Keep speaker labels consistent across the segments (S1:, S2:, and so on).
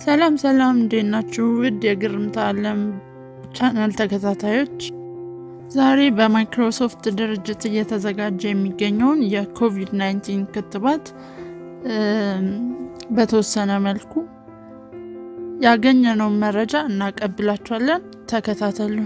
S1: ሰላም ሰላም፣ እንዴት ናችሁ? ውድ የግርምታ ዓለም ቻናል ተከታታዮች፣ ዛሬ በማይክሮሶፍት ድርጅት እየተዘጋጀ የሚገኘውን የኮቪድ-19 ክትባት በተወሰነ መልኩ ያገኘነውን መረጃ እናቀብላችኋለን። ተከታተሉን።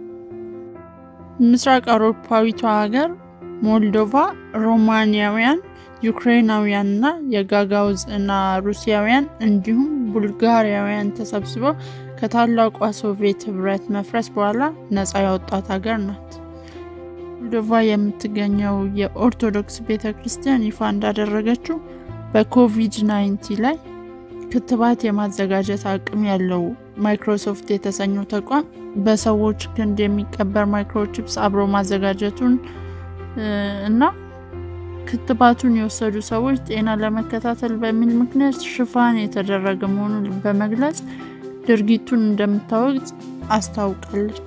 S1: ምስራቅ አውሮፓዊቷ ሀገር ሞልዶቫ ሮማኒያውያን ዩክሬናውያን እና የጋጋውዝ እና ሩሲያውያን እንዲሁም ቡልጋሪያውያን ተሰብስበው ከታላቋ ሶቪየት ህብረት መፍረስ በኋላ ነጻ ያወጣት ሀገር ናት። ሞልዶቫ የምትገኘው የኦርቶዶክስ ቤተ ክርስቲያን ይፋ እንዳደረገችው በኮቪድ-19 ላይ ክትባት የማዘጋጀት አቅም ያለው ማይክሮሶፍት የተሰኘው ተቋም በሰዎች ክንድ የሚቀበር ማይክሮቺፕስ አብሮ ማዘጋጀቱን እና ክትባቱን የወሰዱ ሰዎች ጤና ለመከታተል በሚል ምክንያት ሽፋን የተደረገ መሆኑን በመግለጽ ድርጊቱን እንደምታወግዝ አስታውቃለች።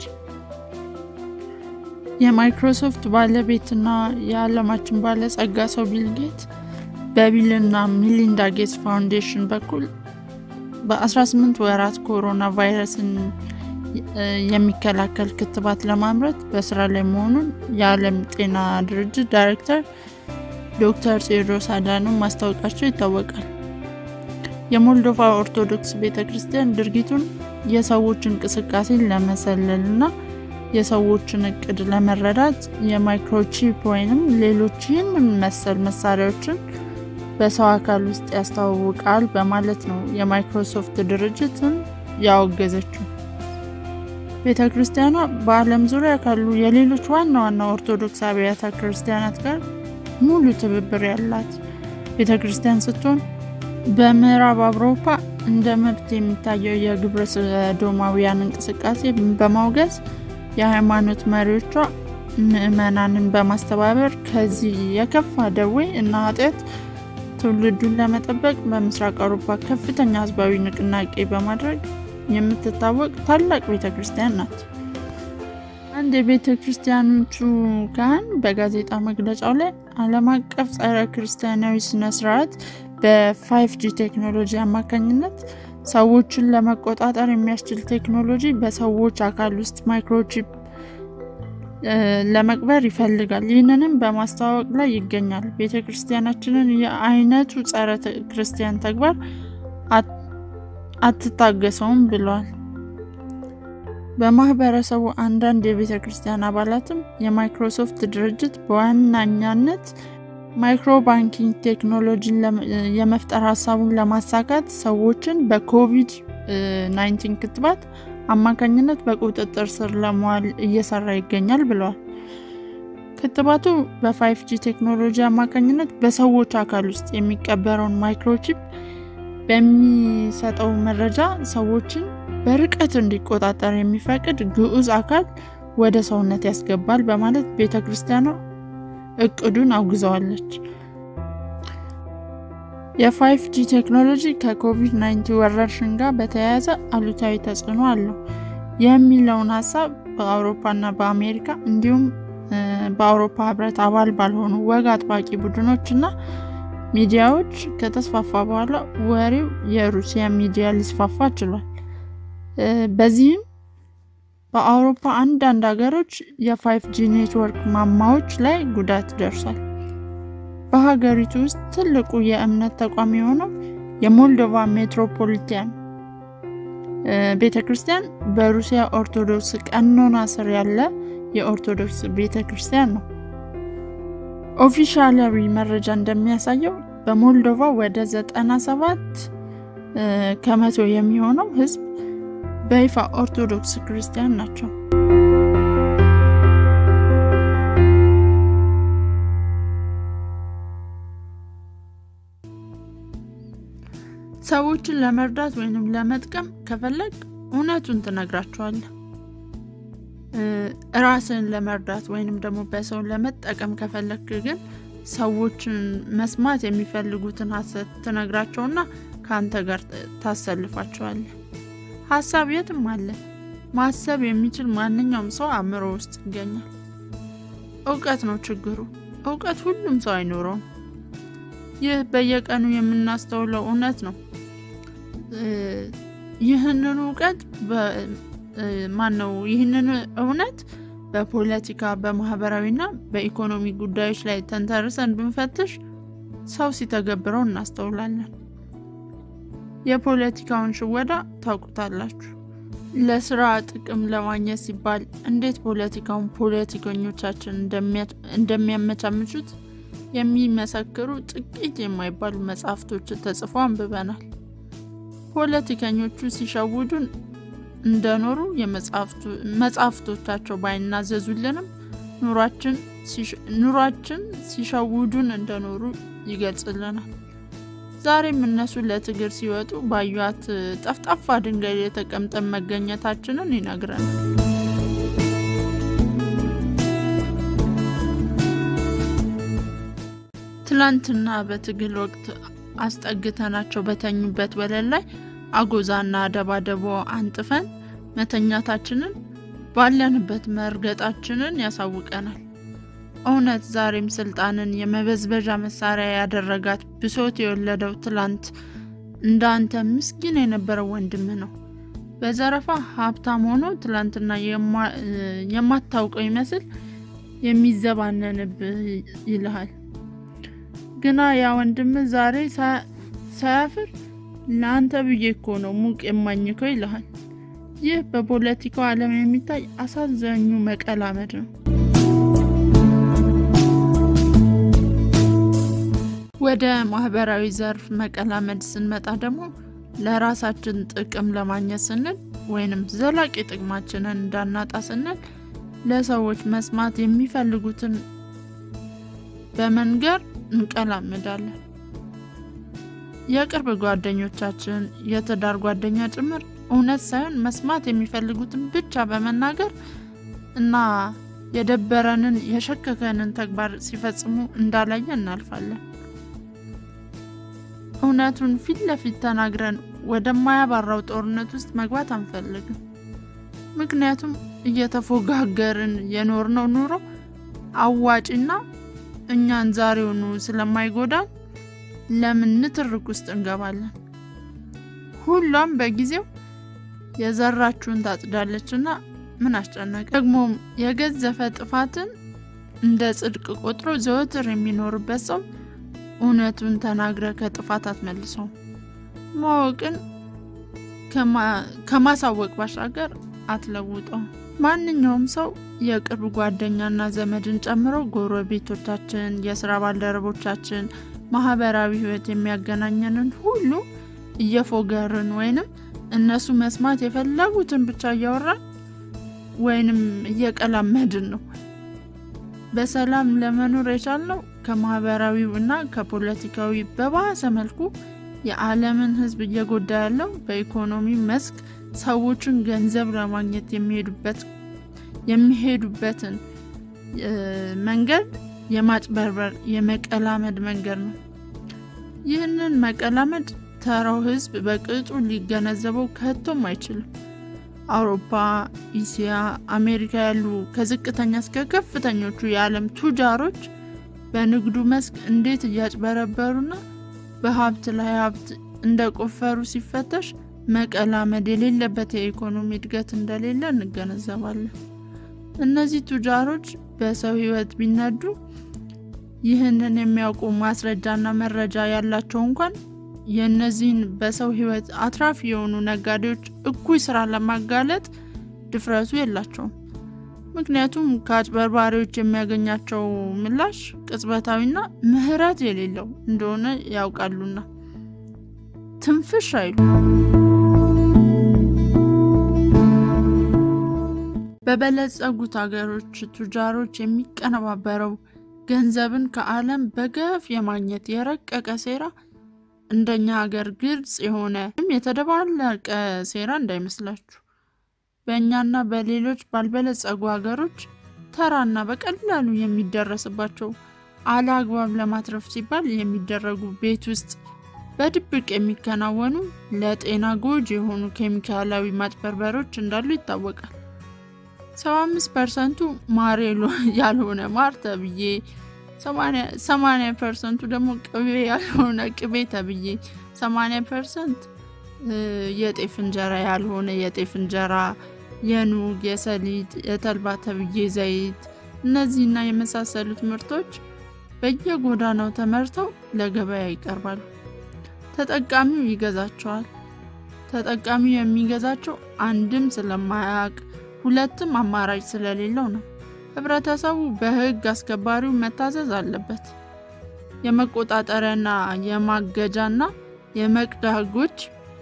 S1: የማይክሮሶፍት ባለቤትና የዓለማችን ባለጸጋ ሰው ቢል ጌት በቢልና ሚሊንዳ ጌትስ ፋውንዴሽን በኩል በ18 ወራት ኮሮና ቫይረስን የሚከላከል ክትባት ለማምረት በስራ ላይ መሆኑን የዓለም ጤና ድርጅት ዳይሬክተር ዶክተር ቴዎድሮስ አዳኖም ማስታወቃቸው ይታወቃል። የሞልዶቫ ኦርቶዶክስ ቤተ ክርስቲያን ድርጊቱን የሰዎች እንቅስቃሴን ለመሰለል እና የሰዎችን እቅድ ለመረዳት የማይክሮቺፕ ወይንም ሌሎች ይህንን መሰል መሳሪያዎችን በሰው አካል ውስጥ ያስተዋውቃል በማለት ነው የማይክሮሶፍት ድርጅትን ያወገዘችው። ቤተ ክርስቲያኗ በዓለም ዙሪያ ካሉ የሌሎች ዋና ዋና ኦርቶዶክስ አብያተ ክርስቲያናት ጋር ሙሉ ትብብር ያላት ቤተ ክርስቲያን ስትሆን በምዕራብ አውሮፓ እንደ መብት የሚታየው የግብረ ሰዶማውያን እንቅስቃሴ በማውገዝ የሃይማኖት መሪዎቿ ምዕመናንን በማስተባበር ከዚህ የከፋ ደዌ እና ኃጢአት ትውልዱን ለመጠበቅ በምስራቅ አውሮፓ ከፍተኛ ህዝባዊ ንቅናቄ በማድረግ የምትታወቅ ታላቅ ቤተ ክርስቲያን ናት። አንድ የቤተ ክርስቲያኖቹ ካህን በጋዜጣ መግለጫው ላይ ዓለም አቀፍ ጸረ ክርስቲያናዊ ስነ ስርዓት በ5ጂ ቴክኖሎጂ አማካኝነት ሰዎችን ለመቆጣጠር የሚያስችል ቴክኖሎጂ በሰዎች አካል ውስጥ ማይክሮቺፕ ለመቅበር ይፈልጋል። ይህንንም በማስተዋወቅ ላይ ይገኛል። ቤተ ክርስቲያናችንን የአይነቱ ጸረ ክርስቲያን ተግባር አትታገሰውም ብለዋል። በማህበረሰቡ አንዳንድ የቤተ ክርስቲያን አባላትም የማይክሮሶፍት ድርጅት በዋናኛነት ማይክሮ ባንኪንግ ቴክኖሎጂን የመፍጠር ሀሳቡን ለማሳካት ሰዎችን በኮቪድ 19 ክትባት አማካኝነት በቁጥጥር ስር ለመዋል እየሰራ ይገኛል ብለዋል። ክትባቱ በ5ጂ ቴክኖሎጂ አማካኝነት በሰዎች አካል ውስጥ የሚቀበረውን ማይክሮቺፕ በሚሰጠው መረጃ ሰዎችን በርቀት እንዲቆጣጠር የሚፈቅድ ግዑዝ አካል ወደ ሰውነት ያስገባል በማለት ቤተ ክርስቲያኗ እቅዱን አውግዘዋለች። የ5ጂ ቴክኖሎጂ ከኮቪድ-19 ወረርሽኝ ጋር በተያያዘ አሉታዊ ተጽዕኖ አለው የሚለውን ሀሳብ በአውሮፓና በአሜሪካ እንዲሁም በአውሮፓ ህብረት አባል ባልሆኑ ወግ አጥባቂ ቡድኖች እና ሚዲያዎች ከተስፋፋ በኋላ ወሬው የሩሲያ ሚዲያ ሊስፋፋ ችሏል። በዚህም በአውሮፓ አንዳንድ ሀገሮች የ5ጂ ኔትወርክ ማማዎች ላይ ጉዳት ደርሷል። በሀገሪቱ ውስጥ ትልቁ የእምነት ተቋም የሆነው የሞልዶቫ ሜትሮፖሊታን ቤተ ክርስቲያን በሩሲያ ኦርቶዶክስ ቀኖና ስር ያለ የኦርቶዶክስ ቤተ ክርስቲያን ነው። ኦፊሻላዊ መረጃ እንደሚያሳየው በሞልዶቫ ወደ 97 ከመቶ የሚሆነው ህዝብ በይፋ ኦርቶዶክስ ክርስቲያን ናቸው። ሰዎችን ለመርዳት ወይንም ለመጥቀም ከፈለግ እውነቱን ትነግራቸዋለህ። ራስን ለመርዳት ወይንም ደግሞ በሰው ለመጠቀም ከፈለግ ግን ሰዎችን መስማት የሚፈልጉትን ሀሰት ትነግራቸውና ከአንተ ጋር ታሰልፋቸዋለህ። ሀሳብ የትም አለ። ማሰብ የሚችል ማንኛውም ሰው አእምሮ ውስጥ ይገኛል። እውቀት ነው ችግሩ። እውቀት ሁሉም ሰው አይኖረውም። ይህ በየቀኑ የምናስተውለው እውነት ነው። ይህንን እውቀት ማን ነው ይህንን እውነት በፖለቲካ በማህበራዊና በኢኮኖሚ ጉዳዮች ላይ ተንተርሰን ብንፈትሽ ሰው ሲተገብረው እናስተውላለን። የፖለቲካውን ሽወዳ ታውቁታላችሁ። ለስራ ጥቅም ለማግኘት ሲባል እንዴት ፖለቲካውን ፖለቲከኞቻችን እንደሚያመቻምቹት የሚመሰክሩ ጥቂት የማይባሉ መጽሐፍቶችን ተጽፎ አንብበናል። ፖለቲከኞቹ ሲሸውዱን እንደኖሩ መጽሐፍቶቻቸው ባይናዘዙልንም ኑሯችን ሲሸውዱን እንደኖሩ ይገልጽልናል። ዛሬም እነሱ ለትግል ሲወጡ ባዩት ጠፍጣፋ ድንጋይ ላይ ተቀምጠን መገኘታችንን ይነግረናል። ትላንትና በትግል ወቅት አስጠግተናቸው በተኙበት ወለል ላይ አጎዛና ደባደቦ አንጥፈን መተኛታችንን ባለንበት መርገጣችንን ያሳውቀናል። እውነት ዛሬም ስልጣንን የመበዝበዣ መሳሪያ ያደረጋት ብሶት የወለደው ትላንት እንደ አንተ ምስኪን የነበረው ወንድምህ ነው። በዘረፋ ሀብታም ሆኖ ትላንትና የማታውቀው ይመስል የሚዘባነንብህ ይልሃል። ግና ያ ወንድምህ ዛሬ ሳያፍር ለአንተ ብዬ እኮ ነው ሙቅ የማኝከው ይልሃል። ይህ በፖለቲካው ዓለም የሚታይ አሳዛኙ መቀላመድ ነው። ወደ ማህበራዊ ዘርፍ መቀላመድ ስንመጣ ደግሞ ለራሳችን ጥቅም ለማግኘት ስንል ወይንም ዘላቂ ጥቅማችንን እንዳናጣ ስንል ለሰዎች መስማት የሚፈልጉትን በመንገር እንቀላምዳለን። የቅርብ ጓደኞቻችን፣ የትዳር ጓደኛ ጭምር እውነት ሳይሆን መስማት የሚፈልጉትን ብቻ በመናገር እና የደበረንን የሸከከንን ተግባር ሲፈጽሙ እንዳላየ እናልፋለን። እውነቱን ፊት ለፊት ተናግረን ወደማያባራው ጦርነት ውስጥ መግባት አንፈልግም። ምክንያቱም እየተፎጋገርን የኖርነው ኑሮ አዋጭና እኛን ዛሬውኑ ስለማይጎዳን ለምን ንትርክ ውስጥ እንገባለን? ሁሏም በጊዜው የዘራችሁን ታጭዳለችና ምን አስጨነቀ? ደግሞም የገዘፈ ጥፋትን እንደ ጽድቅ ቆጥሮ ዘወትር የሚኖርበት ሰው እውነቱን ተናግረ ከጥፋት አትመልሰውም። ማወቅን ከማሳወቅ ባሻገር አትለውጠውም። ማንኛውም ሰው የቅርብ ጓደኛና ዘመድን ጨምሮ ጎረቤቶቻችን፣ የስራ ባልደረቦቻችን፣ ማህበራዊ ህይወት የሚያገናኘንን ሁሉ እየፎገርን ወይንም እነሱ መስማት የፈለጉትን ብቻ እያወራን ወይንም እየቀላመድን ነው። በሰላም ለመኖር የቻልነው ከማህበራዊው እና ከፖለቲካዊ በባሰ መልኩ የዓለምን ህዝብ እየጎዳ ያለው በኢኮኖሚ መስክ ሰዎችን ገንዘብ ለማግኘት የሚሄዱበትን መንገድ የማጭበርበር የመቀላመድ መንገድ ነው። ይህንን መቀላመድ ተራው ህዝብ በቅጡ ሊገነዘበው ከቶም አይችልም። አውሮፓ፣ እስያ፣ አሜሪካ ያሉ ከዝቅተኛ እስከ ከፍተኞቹ የዓለም ቱጃሮች በንግዱ መስክ እንዴት እያጭበረበሩና በሀብት ላይ ሀብት እንደቆፈሩ ሲፈተሽ መቀላመድ የሌለበት የኢኮኖሚ እድገት እንደሌለ እንገነዘባለን። እነዚህ ቱጃሮች በሰው ህይወት ቢነዱ ይህንን የሚያውቁ ማስረጃና መረጃ ያላቸው እንኳን የእነዚህን በሰው ህይወት አትራፊ የሆኑ ነጋዴዎች እኩይ ስራ ለማጋለጥ ድፍረቱ የላቸውም። ምክንያቱም ከአጭበርባሪዎች የሚያገኛቸው ምላሽ ቅጽበታዊና ምህረት የሌለው እንደሆነ ያውቃሉና ትንፍሽ አይሉ። በበለጸጉት ሀገሮች ቱጃሮች የሚቀነባበረው ገንዘብን ከዓለም በገፍ የማግኘት የረቀቀ ሴራ እንደኛ ሀገር ግልጽ የሆነ የተደባለቀ ሴራ እንዳይመስላችሁ። በእኛና በሌሎች ባልበለጸጉ ሀገሮች ተራና በቀላሉ የሚደረስባቸው አለአግባብ ለማትረፍ ሲባል የሚደረጉ ቤት ውስጥ በድብቅ የሚከናወኑ ለጤና ጎጂ የሆኑ ኬሚካላዊ ማጭበርበሮች እንዳሉ ይታወቃል። 75 ፐርሰንቱ ማር ያልሆነ ማር ተብዬ 80 ፐርሰንቱ ደግሞ ቅቤ ያልሆነ ቅቤ ተብዬ 80 ፐርሰንት የጤፍ እንጀራ ያልሆነ የጤፍ እንጀራ፣ የኑግ፣ የሰሊጥ፣ የተልባ ተብዬ ዘይት፣ እነዚህና የመሳሰሉት ምርቶች በየጎዳናው ተመርተው ለገበያ ይቀርባሉ። ተጠቃሚው ይገዛቸዋል። ተጠቃሚው የሚገዛቸው አንድም ስለማያውቅ ሁለትም አማራጭ ስለሌለው ነው። ህብረተሰቡ በህግ አስከባሪው መታዘዝ አለበት። የመቆጣጠሪያና የማገጃና የመቅዳ ህጎች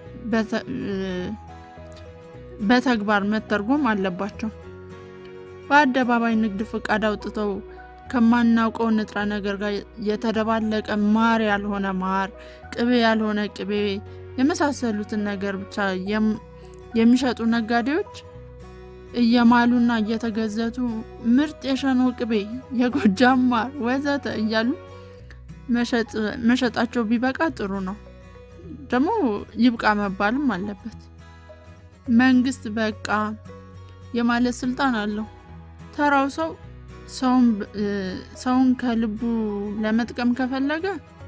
S1: በተግባር መተርጎም አለባቸው። በአደባባይ ንግድ ፍቃድ አውጥተው ከማናውቀው ንጥረ ነገር ጋር የተደባለቀ ማር ያልሆነ ማር፣ ቅቤ ያልሆነ ቅቤ የመሳሰሉትን ነገር ብቻ የሚሸጡ ነጋዴዎች እየማሉና እየተገዘቱ ምርጥ የሸኖ ቅቤ፣ የጎጃም ማር ወዘተ እያሉ መሸጣቸው ቢበቃ ጥሩ ነው። ደግሞ ይብቃ መባልም አለበት። መንግስት በቃ የማለት ስልጣን አለው። ተራው ሰው ሰውን ከልቡ ለመጥቀም ከፈለገ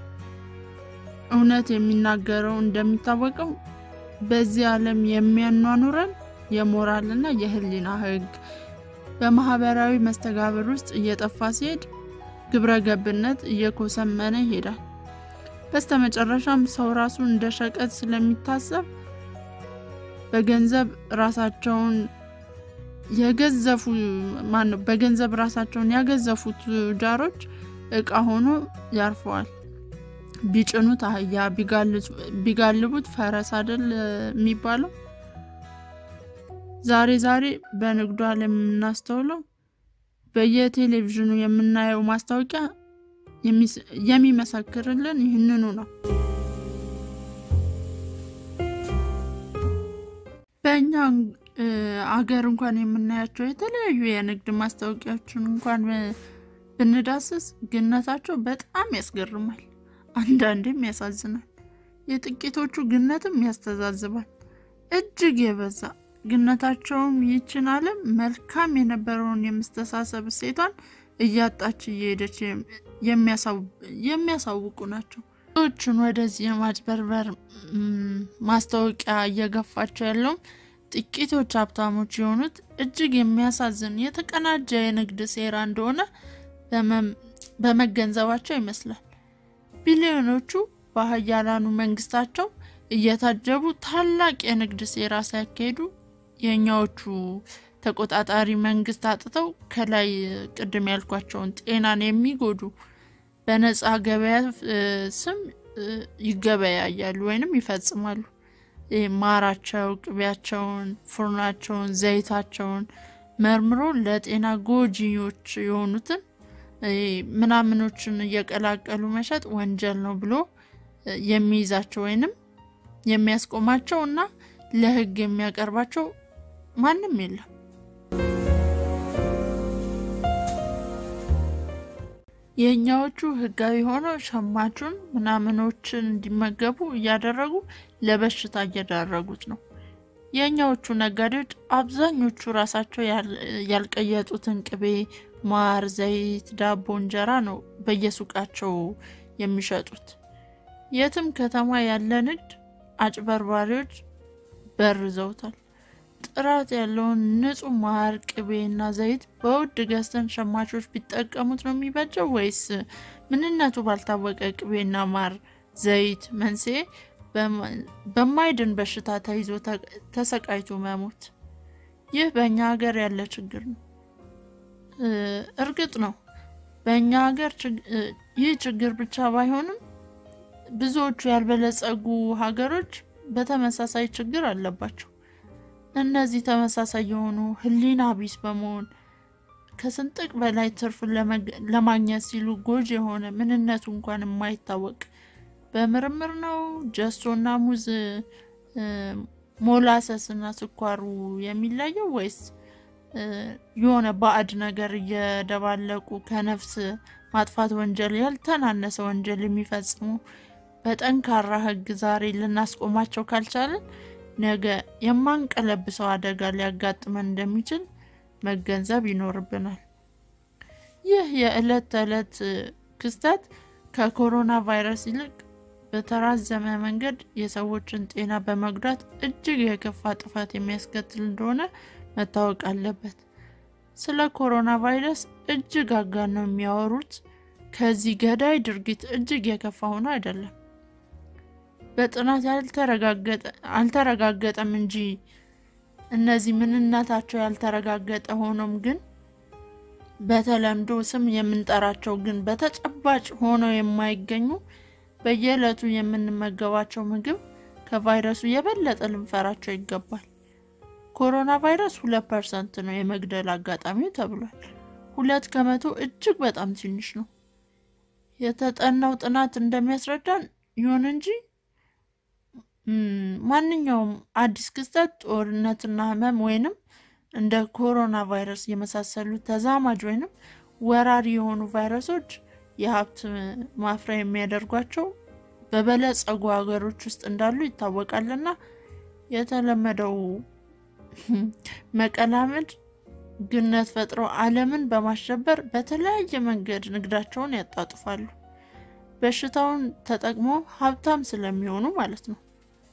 S1: እውነት የሚናገረው እንደሚታወቀው በዚህ ዓለም የሚያኗኑረን የሞራልና የህሊና ህግ በማህበራዊ መስተጋብር ውስጥ እየጠፋ ሲሄድ ግብረ ገብነት እየኮሰመነ ይሄዳል። በስተመጨረሻም ሰው ራሱ እንደ ሸቀጥ ስለሚታሰብ በገንዘብ ራሳቸውን የገዘፉ ማነው በገንዘብ ራሳቸውን ያገዘፉ ቱጃሮች እቃ ሆኖ ያርፈዋል። ቢጭኑት አህያ ቢጋልቡት ፈረስ አይደል የሚባለው? ዛሬ ዛሬ በንግዱ ዓለም የምናስተውለው በየቴሌቪዥኑ የምናየው ማስታወቂያ የሚመሰክርልን ይህንኑ ነው። በእኛ አገር እንኳን የምናያቸው የተለያዩ የንግድ ማስታወቂያዎችን እንኳን ብንዳስስ ግነታቸው በጣም ያስገርማል፣ አንዳንዴም ያሳዝናል። የጥቂቶቹ ግነትም ያስተዛዝባል። እጅግ የበዛ ግነታቸውም ይችን ዓለም መልካም የነበረውን የመስተሳሰብ እሴቷን እያጣች እየሄደች የሚያሳውቁ ናቸው። ሰዎችን ወደዚህ የማጭበርበር ማስታወቂያ እየገፋቸው ያለውም ጥቂቶች ሀብታሞች የሆኑት እጅግ የሚያሳዝን የተቀናጀ የንግድ ሴራ እንደሆነ በመገንዘባቸው ይመስላል። ቢሊዮኖቹ በሀያላኑ መንግስታቸው እየታጀቡ ታላቅ የንግድ ሴራ ሲያካሂዱ የእኛዎቹ ተቆጣጣሪ መንግስት አጥተው ከላይ ቅድም ያልኳቸውን ጤናን የሚጎዱ በነፃ ገበያ ስም ይገበያያሉ ወይንም ይፈጽማሉ። ማራቸው፣ ቅቤያቸውን፣ ፉርናቸውን፣ ዘይታቸውን መርምሮ ለጤና ጎጂዎች የሆኑትን ምናምኖችን እየቀላቀሉ መሸጥ ወንጀል ነው ብሎ የሚይዛቸው ወይንም የሚያስቆማቸው እና ለሕግ የሚያቀርባቸው ማንም የለም። የእኛዎቹ ህጋዊ ሆነው ሸማቹን ምናምኖችን እንዲመገቡ እያደረጉ ለበሽታ እየዳረጉት ነው። የእኛዎቹ ነጋዴዎች አብዛኞቹ ራሳቸው ያልቀየጡትን ቅቤ፣ ማር፣ ዘይት፣ ዳቦ፣ እንጀራ ነው በየሱቃቸው የሚሸጡት። የትም ከተማ ያለ ንግድ አጭበርባሪዎች በርዘውታል። ጥራት ያለውን ንጹህ ማር፣ ቅቤና ዘይት በውድ ገዝተን ሸማቾች ቢጠቀሙት ነው የሚበጀው ወይስ ምንነቱ ባልታወቀ ቅቤና ማር፣ ዘይት መንስኤ በማይድን በሽታ ተይዞ ተሰቃይቶ መሞት? ይህ በእኛ ሀገር ያለ ችግር ነው። እርግጥ ነው በእኛ ሀገር ይህ ችግር ብቻ ባይሆንም ብዙዎቹ ያልበለጸጉ ሀገሮች በተመሳሳይ ችግር አለባቸው። እነዚህ ተመሳሳይ የሆኑ ሕሊና ቢስ በመሆን ከስንጥቅ በላይ ትርፍን ለማግኘት ሲሉ ጎጂ የሆነ ምንነቱ እንኳን የማይታወቅ በምርምር ነው ጀሶና ሙዝ ሞላሰስና ስኳሩ የሚለየው ወይስ የሆነ ባዕድ ነገር እየደባለቁ ከነፍስ ማጥፋት ወንጀል ያልተናነሰ ወንጀል የሚፈጽሙ በጠንካራ ሕግ ዛሬ ልናስቆማቸው ካልቻለን ነገ የማንቀለብሰው አደጋ ሊያጋጥመን እንደሚችል መገንዘብ ይኖርብናል። ይህ የዕለት ተዕለት ክስተት ከኮሮና ቫይረስ ይልቅ በተራዘመ መንገድ የሰዎችን ጤና በመጉዳት እጅግ የከፋ ጥፋት የሚያስከትል እንደሆነ መታወቅ አለበት። ስለ ኮሮና ቫይረስ እጅግ አጋነው የሚያወሩት ከዚህ ገዳይ ድርጊት እጅግ የከፋ ሆኖ አይደለም። በጥናት አልተረጋገጠም እንጂ እነዚህ ምንነታቸው ያልተረጋገጠ ሆኖም ግን በተለምዶ ስም የምንጠራቸው ግን በተጨባጭ ሆነው የማይገኙ በየዕለቱ የምንመገባቸው ምግብ ከቫይረሱ የበለጠ ልንፈራቸው ይገባል። ኮሮና ቫይረስ ሁለት ፐርሰንት ነው የመግደል አጋጣሚው ተብሏል። ሁለት ከመቶ እጅግ በጣም ትንሽ ነው። የተጠናው ጥናት እንደሚያስረዳን ይሁን እንጂ ማንኛውም አዲስ ክስተት ጦርነትና ህመም ወይንም እንደ ኮሮና ቫይረስ የመሳሰሉ ተዛማጅ ወይንም ወራሪ የሆኑ ቫይረሶች የሀብት ማፍሪያ የሚያደርጓቸው በበለጸጉ ሀገሮች ውስጥ እንዳሉ ይታወቃልና የተለመደው መቀላመድ ግነት ፈጥረው ዓለምን በማሸበር በተለያየ መንገድ ንግዳቸውን ያጣጥፋሉ። በሽታውን ተጠቅሞ ሀብታም ስለሚሆኑ ማለት ነው።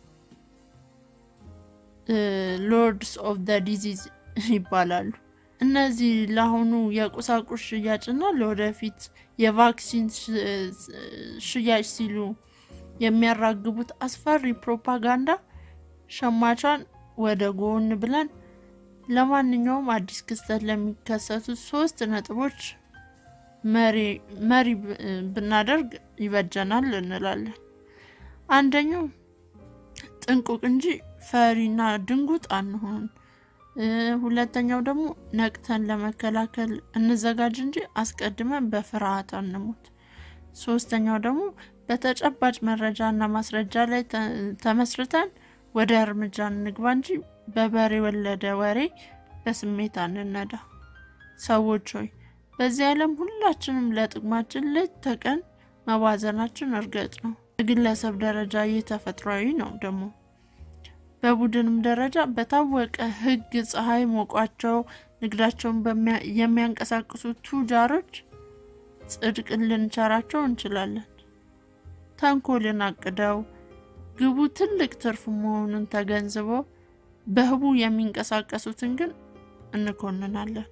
S1: ሎርድስ ኦፍ ደ ዲዚዝ ይባላሉ። እነዚህ ለአሁኑ የቁሳቁስ ሽያጭና ለወደፊት የቫክሲን ሽያጭ ሲሉ የሚያራግቡት አስፈሪ ፕሮፓጋንዳ ሸማቿን ወደ ጎን ብለን ለማንኛውም አዲስ ክስተት ለሚከሰቱ ሶስት ነጥቦች መሪ ብናደርግ ይበጀናል እንላለን። አንደኛው ጥንቁቅ እንጂ ፈሪና ድንጉጥ አንሆን። ሁለተኛው ደግሞ ነቅተን ለመከላከል እንዘጋጅ እንጂ አስቀድመን በፍርሃት አንሙት። ሶስተኛው ደግሞ በተጨባጭ መረጃና ማስረጃ ላይ ተመስርተን ወደ እርምጃ እንግባ እንጂ በበሬ ወለደ ወሬ በስሜት አንነዳ። ሰዎች ሆይ በዚህ ዓለም ሁላችንም ለጥቅማችን ሌት ተቀን መባዘናችን እርግጥ ነው። በግለሰብ ደረጃ ይህ ተፈጥሯዊ ነው። ደግሞ በቡድንም ደረጃ በታወቀ ሕግ ፀሐይ ሞቋቸው ንግዳቸውን የሚያንቀሳቅሱ ቱጃሮች ጽድቅን ልንቸራቸው እንችላለን። ተንኮልን አቅደው ግቡ ትልቅ ትርፍ መሆኑን ተገንዝበው በህቡ የሚንቀሳቀሱትን ግን እንኮንናለን።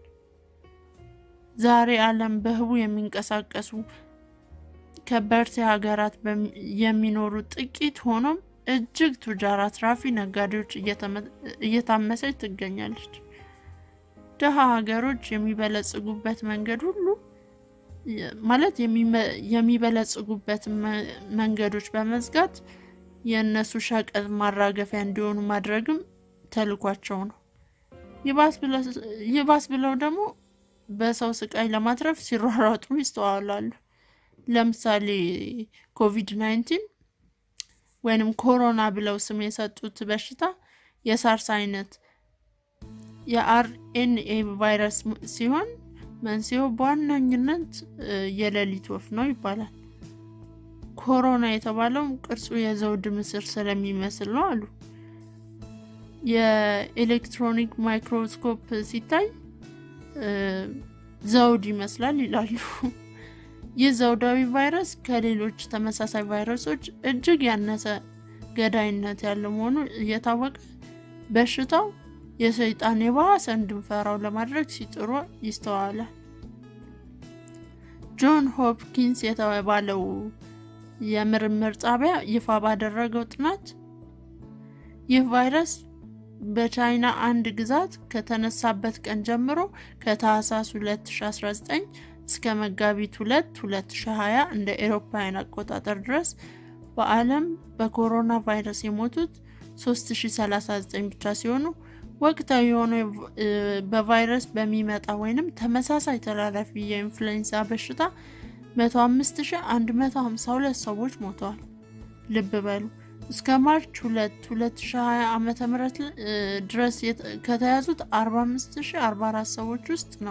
S1: ዛሬ ዓለም በህቡ የሚንቀሳቀሱ ከበርቴ ሀገራት የሚኖሩ ጥቂት ሆኖም እጅግ ቱጃር አትራፊ ነጋዴዎች እየታመሰች ትገኛለች። ድሃ ሀገሮች የሚበለጽጉበት መንገድ ሁሉ ማለት የሚበለጽጉበት መንገዶች በመዝጋት የእነሱ ሸቀጥ ማራገፊያ እንዲሆኑ ማድረግም ተልኳቸው ነው። ይባስ ብለው ደግሞ በሰው ስቃይ ለማትረፍ ሲሯሯጡ ይስተዋላሉ። ለምሳሌ ኮቪድ 19 ወይንም ኮሮና ብለው ስም የሰጡት በሽታ የሳርስ አይነት የአርኤንኤ ቫይረስ ሲሆን መንስኤው በዋነኝነት የሌሊት ወፍ ነው ይባላል። ኮሮና የተባለውም ቅርጹ የዘውድ ምስር ስለሚመስል ነው አሉ። የኤሌክትሮኒክ ማይክሮስኮፕ ሲታይ ዘውድ ይመስላል ይላሉ። ይህ ዘውዳዊ ቫይረስ ከሌሎች ተመሳሳይ ቫይረሶች እጅግ ያነሰ ገዳይነት ያለው መሆኑ እየታወቀ በሽታው የሰይጣን የባሰ እንድንፈራው ለማድረግ ሲጥሩ ይስተዋላል። ጆን ሆፕኪንስ የተባለው የምርምር ጣቢያ ይፋ ባደረገው ጥናት ይህ ቫይረስ በቻይና አንድ ግዛት ከተነሳበት ቀን ጀምሮ ከታህሳስ 2019 እስከ መጋቢት 2 2020 እንደ ኤሮፓውያን አቆጣጠር ድረስ በዓለም በኮሮና ቫይረስ የሞቱት 3039 ብቻ ሲሆኑ ወቅታዊ የሆነው በቫይረስ በሚመጣ ወይንም ተመሳሳይ ተላላፊ የኢንፍሉዌንዛ በሽታ 105152 ሰዎች ሞተዋል። ልብ በሉ እስከ ማርች 2 2020 ዓመተ ምህረት ድረስ ከተያዙት 45044 ሰዎች ውስጥ ነው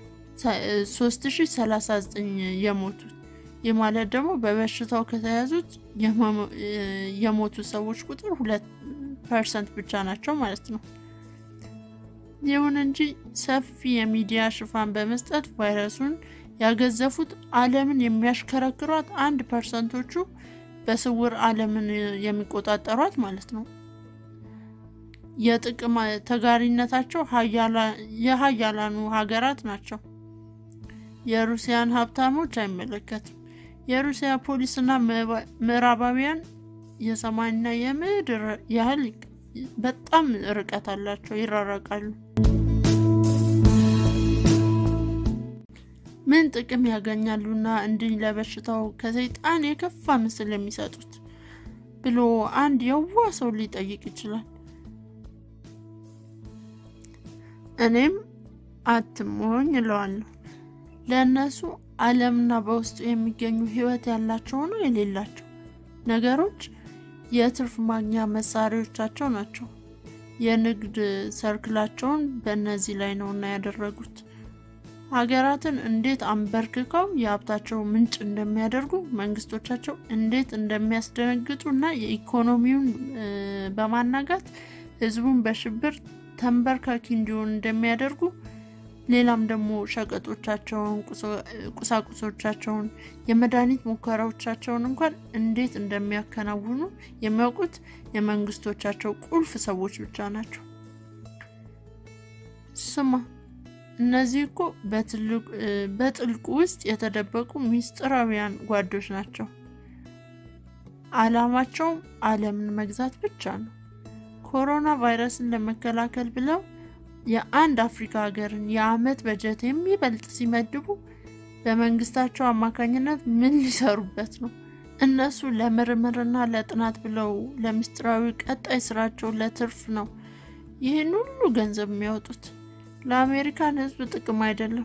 S1: 3039 የሞቱት። ይህ ማለት ደግሞ በበሽታው ከተያዙት የሞቱ ሰዎች ቁጥር 2 ፐርሰንት ብቻ ናቸው ማለት ነው። ይሁን እንጂ ሰፊ የሚዲያ ሽፋን በመስጠት ቫይረሱን ያገዘፉት ዓለምን የሚያሽከረክሯት አንድ ፐርሰንቶቹ በስውር ዓለምን የሚቆጣጠሯት ማለት ነው። የጥቅም ተጋሪነታቸው የሀያላኑ ሀገራት ናቸው። የሩሲያን ሀብታሞች አይመለከትም። የሩሲያ ፖሊስና ምዕራባውያን የሰማይና የምድር ያህል በጣም ርቀት አላቸው፣ ይራረቃሉ። ምን ጥቅም ያገኛሉና እንዲህ ለበሽታው ከሰይጣን የከፋ ምስል የሚሰጡት ብሎ አንድ የዋ ሰው ሊጠይቅ ይችላል። እኔም አትሞኝ እለዋለሁ። ለእነሱ ዓለምና በውስጡ የሚገኙ ሕይወት ያላቸው ነው የሌላቸው ነገሮች የትርፍ ማግኛ መሳሪያዎቻቸው ናቸው። የንግድ ሰርክላቸውን በእነዚህ ላይ ነውና ያደረጉት። ሀገራትን እንዴት አንበርክከው የሀብታቸው ምንጭ እንደሚያደርጉ፣ መንግስቶቻቸው እንዴት እንደሚያስደነግጡ እና የኢኮኖሚውን በማናጋት ህዝቡን በሽብር ተንበርካኪ እንዲሆን እንደሚያደርጉ ሌላም ደግሞ ሸቀጦቻቸውን፣ ቁሳቁሶቻቸውን፣ የመድኃኒት ሙከራዎቻቸውን እንኳን እንዴት እንደሚያከናውኑ የሚያውቁት የመንግስቶቻቸው ቁልፍ ሰዎች ብቻ ናቸው። ስማ፣ እነዚህ እኮ በጥልቁ ውስጥ የተደበቁ ሚስጥራዊያን ጓዶች ናቸው። ዓላማቸውም ዓለምን መግዛት ብቻ ነው። ኮሮና ቫይረስን ለመከላከል ብለው የአንድ አፍሪካ ሀገርን የአመት በጀት የሚበልጥ ሲመድቡ በመንግስታቸው አማካኝነት ምን ሊሰሩበት ነው? እነሱ ለምርምርና ለጥናት ብለው ለምስጢራዊ ቀጣይ ስራቸው ለትርፍ ነው ይህን ሁሉ ገንዘብ የሚያወጡት። ለአሜሪካን ሕዝብ ጥቅም አይደለም።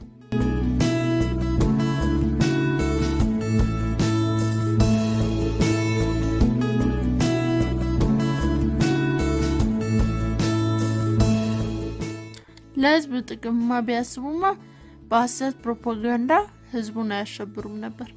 S1: ለህዝብ ጥቅምማ ቢያስቡማ በሐሰት ፕሮፓጋንዳ ህዝቡን አያሸብሩም ነበር።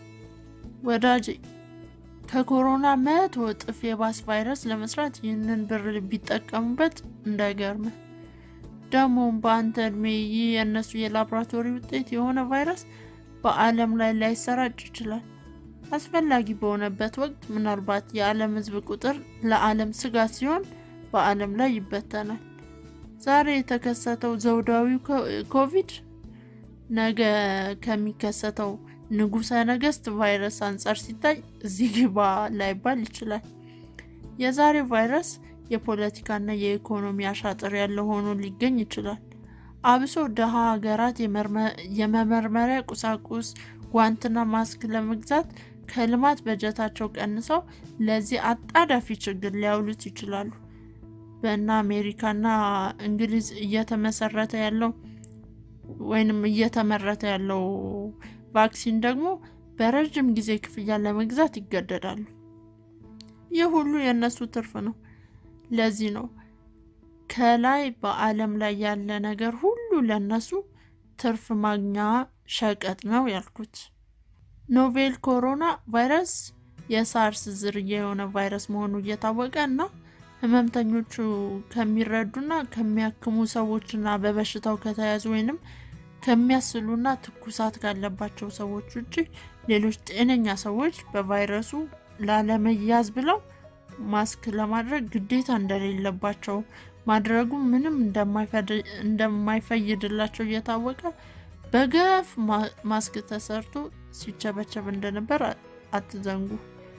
S1: ወዳጄ ከኮሮና መቶ እጥፍ የባስ ቫይረስ ለመስራት ይህንን ብር ቢጠቀሙበት እንዳይገርም። ደግሞም በአንተ እድሜ ይህ የእነሱ የላቦራቶሪ ውጤት የሆነ ቫይረስ በዓለም ላይ ላይሰራጭ ይችላል። አስፈላጊ በሆነበት ወቅት ምናልባት የዓለም ህዝብ ቁጥር ለዓለም ስጋት ሲሆን በዓለም ላይ ይበተናል። ዛሬ የተከሰተው ዘውዳዊ ኮቪድ ነገ ከሚከሰተው ንጉሠ ነገሥት ቫይረስ አንጻር ሲታይ እዚህ ግባ ላይባል ይችላል። የዛሬው ቫይረስ የፖለቲካና የኢኮኖሚ አሻጥር ያለው ሆኖ ሊገኝ ይችላል። አብሶ ደሃ ሀገራት የመመርመሪያ ቁሳቁስ፣ ጓንትና ማስክ ለመግዛት ከልማት በጀታቸው ቀንሰው ለዚህ አጣዳፊ ችግር ሊያውሉት ይችላሉ። በእነ አሜሪካና እንግሊዝ እየተመሰረተ ያለው ወይንም እየተመረተ ያለው ቫክሲን ደግሞ በረዥም ጊዜ ክፍያ ለመግዛት ይገደዳሉ። ይህ ሁሉ የእነሱ ትርፍ ነው። ለዚህ ነው ከላይ በዓለም ላይ ያለ ነገር ሁሉ ለእነሱ ትርፍ ማግኛ ሸቀጥ ነው ያልኩት። ኖቬል ኮሮና ቫይረስ የሳርስ ዝርያ የሆነ ቫይረስ መሆኑ እየታወቀ እና ህመምተኞቹ ከሚረዱና ከሚያክሙ ሰዎችና በበሽታው ከተያዙ ወይንም ከሚያስሉና ትኩሳት ካለባቸው ሰዎች ውጭ ሌሎች ጤነኛ ሰዎች በቫይረሱ ላለመያዝ ብለው ማስክ ለማድረግ ግዴታ እንደሌለባቸው ማድረጉ ምንም እንደማይፈይድላቸው እየታወቀ በገፍ ማስክ ተሰርቶ ሲቸበቸብ እንደነበር አትዘንጉ።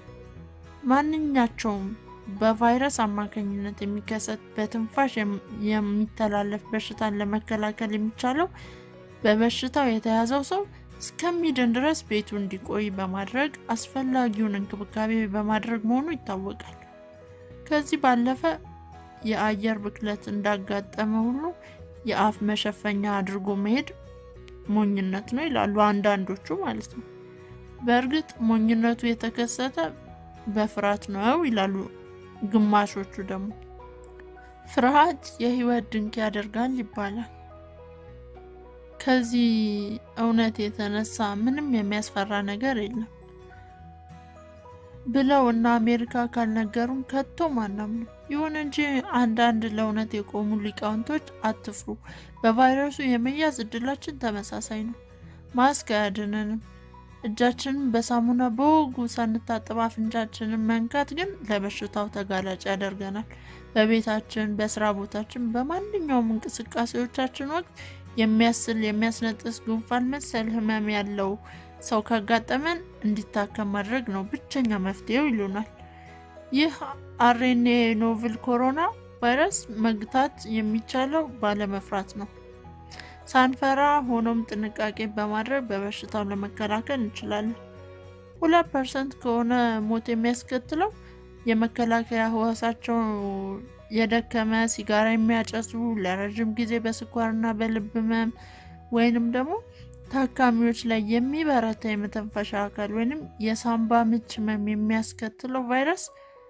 S1: ማንኛቸውም በቫይረስ አማካኝነት የሚከሰት በትንፋሽ የሚተላለፍ በሽታን ለመከላከል የሚቻለው በበሽታው የተያዘው ሰው እስከሚድን ድረስ ቤቱ እንዲቆይ በማድረግ አስፈላጊውን እንክብካቤ በማድረግ መሆኑ ይታወቃል። ከዚህ ባለፈ የአየር ብክለት እንዳጋጠመ ሁሉ የአፍ መሸፈኛ አድርጎ መሄድ ሞኝነት ነው ይላሉ አንዳንዶቹ ማለት ነው። በእርግጥ ሞኝነቱ የተከሰተ በፍርሃት ነው ይላሉ ግማሾቹ ደግሞ ፍርሃት የህይወት ድንቅ ያደርጋል ይባላል። ከዚህ እውነት የተነሳ ምንም የሚያስፈራ ነገር የለም ብለው እና አሜሪካ ካልነገሩን ከቶ ማናምኑ። ይሁን እንጂ አንዳንድ ለእውነት የቆሙ ሊቃውንቶች በቫይረሱ የመያዝ እድላችን ተመሳሳይ ነው፣ ማስክ አያድነንም፣ እጃችንን በሳሙና በወጉ ሳንታጠብ አፍንጫችንን መንካት ግን ለበሽታው ተጋላጭ ያደርገናል። በቤታችን፣ በስራ ቦታችን፣ በማንኛውም እንቅስቃሴዎቻችን ወቅት የሚያስል የሚያስነጥስ ጉንፋን መሰል ህመም ያለው ሰው ካጋጠመን እንዲታከም ማድረግ ነው ብቸኛ መፍትሄው ይሉናል። ይህ አርኤንኤ ኖቭል ኮሮና ቫይረስ መግታት የሚቻለው ባለመፍራት ነው። ሳንፈራ ሆኖም ጥንቃቄ በማድረግ በበሽታው ለመከላከል እንችላለን። ሁለት ፐርሰንት ከሆነ ሞት የሚያስከትለው የመከላከያ ህዋሳቸው የደከመ ሲጋራ የሚያጨሱ ለረዥም ጊዜ በስኳርና በልብ ህመም ወይንም ደግሞ ታካሚዎች ላይ የሚበረታ የመተንፈሻ አካል ወይንም የሳምባ ምች ህመም የሚያስከትለው ቫይረስ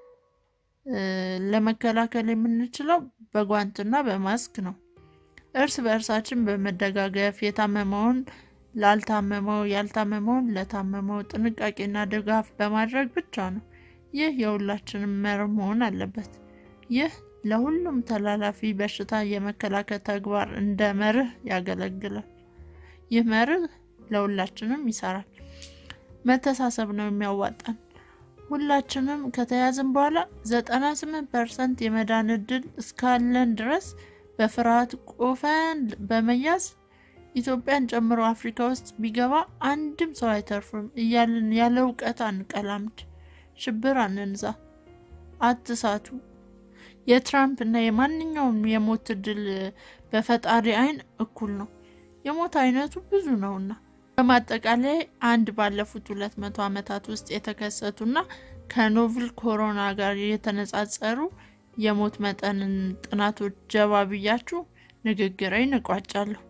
S1: ለመከላከል የምንችለው በጓንትና በማስክ ነው። እርስ በእርሳችን በመደጋገፍ የታመመውን ላልታመመው፣ ያልታመመውን ለታመመው ጥንቃቄና ድጋፍ በማድረግ ብቻ ነው። ይህ የሁላችንም መርህ መሆን አለበት። ይህ ለሁሉም ተላላፊ በሽታ የመከላከል ተግባር እንደ መርህ ያገለግላል። ይህ መርህ ለሁላችንም ይሰራል። መተሳሰብ ነው የሚያዋጣን። ሁላችንም ከተያዝን በኋላ 98 ፐርሰንት የመዳን እድል እስካለን ድረስ በፍርሃት ቆፈን በመያዝ ኢትዮጵያን ጨምሮ አፍሪካ ውስጥ ቢገባ አንድም ሰው አይተርፍም እያልን ያለ እውቀት አንቀላምድ፣ ሽብር አንንዛ፣ አትሳቱ። የትራምፕ እና የማንኛውም የሞት እድል በፈጣሪ አይን እኩል ነው። የሞት አይነቱ ብዙ ነውና በማጠቃላይ አንድ ባለፉት ሁለት መቶ ዓመታት ውስጥ የተከሰቱና ከኖቭል ኮሮና ጋር የተነጻጸሩ የሞት መጠንን ጥናቶች ጀባ ብያችሁ ንግግሬን እቋጫለሁ።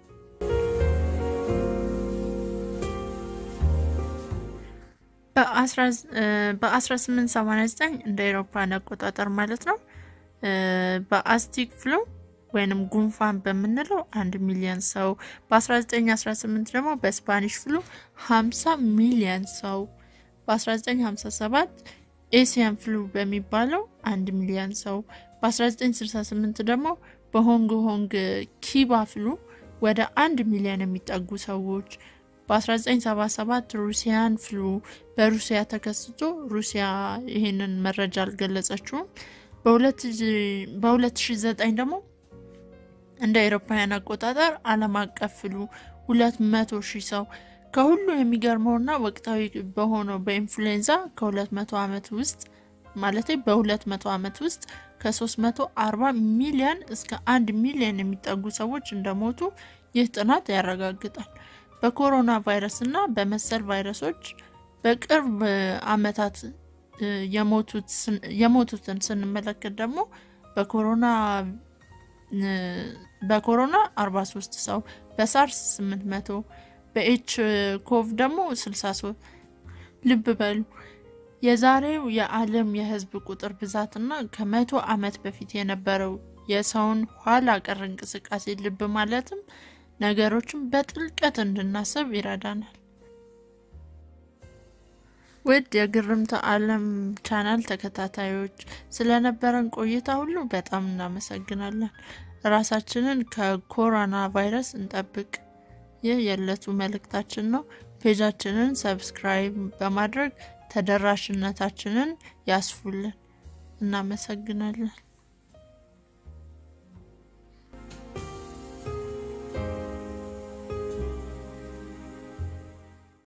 S1: በ1889 እንደ አውሮፓውያን አቆጣጠር ማለት ነው በአስቲክ ፍሉ ወይንም ጉንፋን በምንለው አንድ ሚሊዮን ሰው በ1918 ደግሞ በስፓኒሽ ፍሉ 50 ሚሊዮን ሰው በ1957 ኤሲያን ፍሉ በሚባለው አንድ ሚሊዮን ሰው በ1968 ደግሞ በሆንግ ሆንግ ኪባ ፍሉ ወደ አንድ ሚሊዮን የሚጠጉ ሰዎች በ1977 ሩሲያን ፍሉ በሩሲያ ተከስቶ ሩሲያ ይህንን መረጃ አልገለጸችውም። በ2009 ደግሞ እንደ አውሮፓውያን አቆጣጠር ዓለም አቀፍ ፍሉ 200 ሺህ ሰው ከሁሉ የሚገርመውና ወቅታዊ በሆነው በኢንፍሉዌንዛ ከ200 ዓመት ውስጥ ማለት በ200 ዓመት ውስጥ ከ340 ሚሊዮን እስከ 1 ሚሊዮን የሚጠጉ ሰዎች እንደሞቱ ይህ ጥናት ያረጋግጣል። በኮሮና ቫይረስ እና በመሰል ቫይረሶች በቅርብ ዓመታት የሞቱትን ስንመለከት ደግሞ በኮሮና በኮሮና 43 ሰው፣ በሳርስ 800፣ በኤች ኮቭ ደግሞ 63። ልብ በሉ የዛሬው የዓለም የህዝብ ቁጥር ብዛትና ከመቶ ዓመት በፊት የነበረው የሰውን ኋላ ቀር እንቅስቃሴ ልብ ማለትም ነገሮችን በጥልቀት እንድናስብ ይረዳናል። ውድ የግርምተ ዓለም ቻናል ተከታታዮች ስለነበረን ቆይታ ሁሉ በጣም እናመሰግናለን። ራሳችንን ከኮሮና ቫይረስ እንጠብቅ። ይህ የዕለቱ መልእክታችን ነው። ፔጃችንን ሰብስክራይብ በማድረግ ተደራሽነታችንን ያስፉልን። እናመሰግናለን።